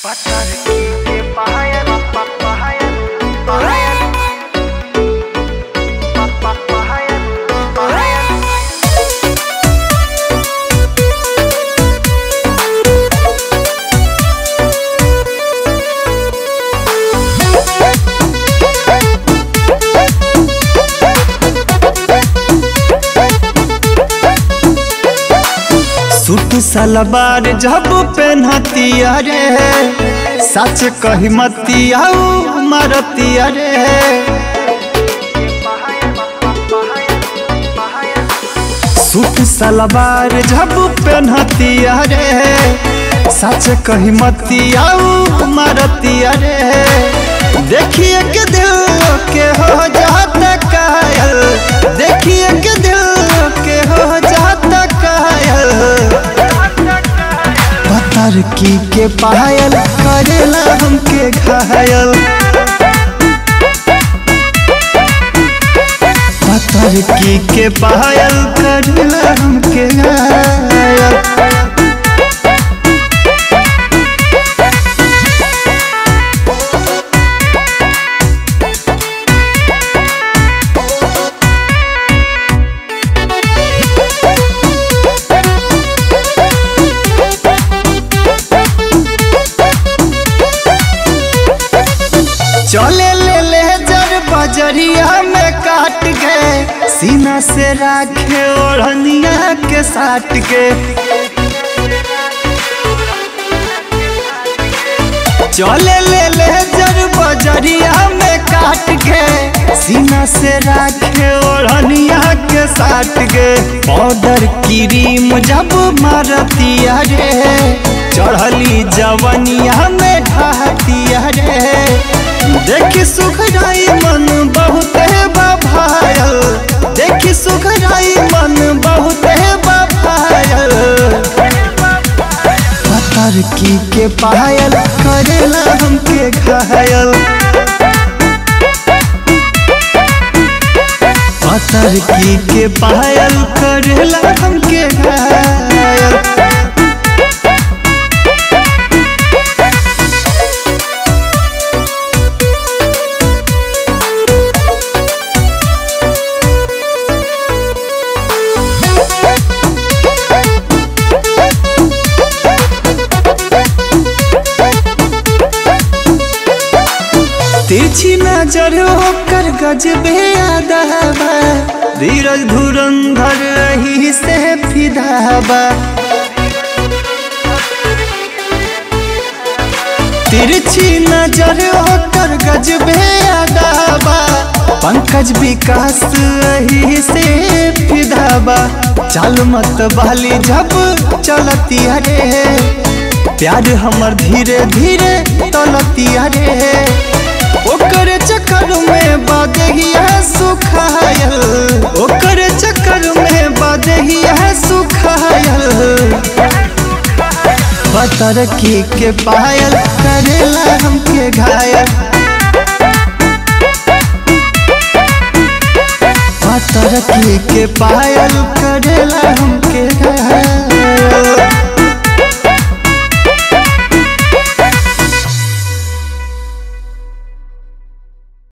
Patarki ke pahayan, pa pahayan, pahayan. Pa pa pahayan, pahayan. Suit salwar जब पहनतिया रे सच कही मतिया मरतिया रे Pahayan, pa pahayan, pahayan. Suit salwar जब पहनतिया रे सच कही मतिया मरतिया रे देखिए के दिल के हो जाता कायल देखिए के दिल के हो जाता कायल पत्थर की के पायल करेला हमके घायल पत्थर की के पायल करेला हमके घायल चले ले ले जर बजरिया में काट के सीना से राखे ओढ़निया के साट के चले ले ले जर बजरिया में काट के सीना से राखे ओढ़निया के साट के पाउडर क्रीम जब मारतिया रे चढ़ली जवनिया में ढहतिया रे देखी सुखराई मन बहुत है बाभायल देखी सुखराई मन बहुत है बाभायल पत्थर की के पायल करेला हमके घायल पत्थर की के पायल करेला हमके घायल तिरछी नजर होकर गजबे आदाबा धीरज धुरंधर रही से फिदाबा तिरछी नजर होकर गजबे आदाबा पंकज विकास रही से फिदाबा चल मत बाली जब चलती अरे प्यार हमर धीरे धीरे तलती अरे ओकर चक्कर में बदहिया सुखायल ओकर चक्कर में बदहिया सुखायल पतर की के पायल करेला हमके घायल पतर की के पायल करेला हमके घायल